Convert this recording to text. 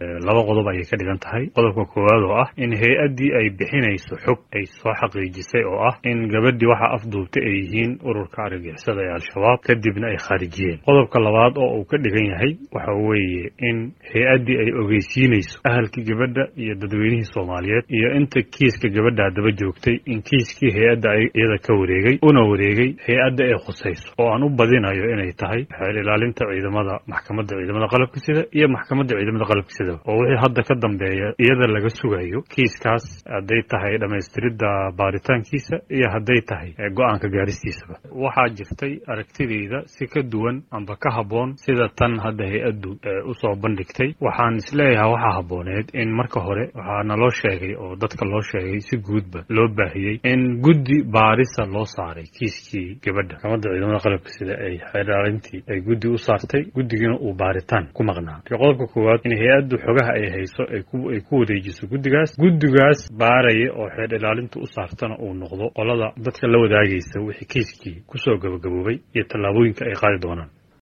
laba qodob ayay ka dhigan tahay qodobka koowaad oo ah in hay-addii ay bixinayso xog ay soo xaqiijisay oo ah in gabadhii waxa afduubtay ay yihiin ururka argagixisada ee al-shabaab kadibna ay khaarijiyeen qodobka labaad oo uu ka dhigan yahay waxa weeye in hay-addii ay ogeysiinayso ahalkii gabadha iyo dadweynihii soomaaliyeed iyo inta kiiska gabadha haddaba joogtay in kiiskii hay-adda iyada ka wareegay una wareegay hay-adda ay khusayso oo aan u badinayo inay tahay xeel ilaalinta ciidamada maxkamadda ciidamada qalabka sida iyo maxkamadda ciidamada qalabka sida oo wixii hadda ka dambeeya iyada laga sugayo kiiskaas hadday tahay dhammaystiridda baaritaankiisa iyo hadday tahay go-aanka gaaristiisaba waxaa jirtay aragtidayda si ka duwan amba ka habboon sida tan hadda hay-addu usoo bandhigtay waxaan isleeyahay waxaa habbooneed in marka hore waxaa naloo sheegay oo dadka loo sheegay si guudba loo baahiyey in guddi baarisa loo saaray kiiskii gabadha maxkamadda ciidamada qalabka sida ay xeelaalintii ay guddi u saartay guddigina uu baaritaan ku maqnaa qodobka koowaad in hay-addu xogaha ay hayso ay ku wareejiso guddigaas guddigaas baaraya oo xeer ilaalinta u saartana uu noqdo qolada dadka la wadaagaysa wixii kiiskii kusoo gabagaboobay iyo tallaabooyinka ay qaadi doonaan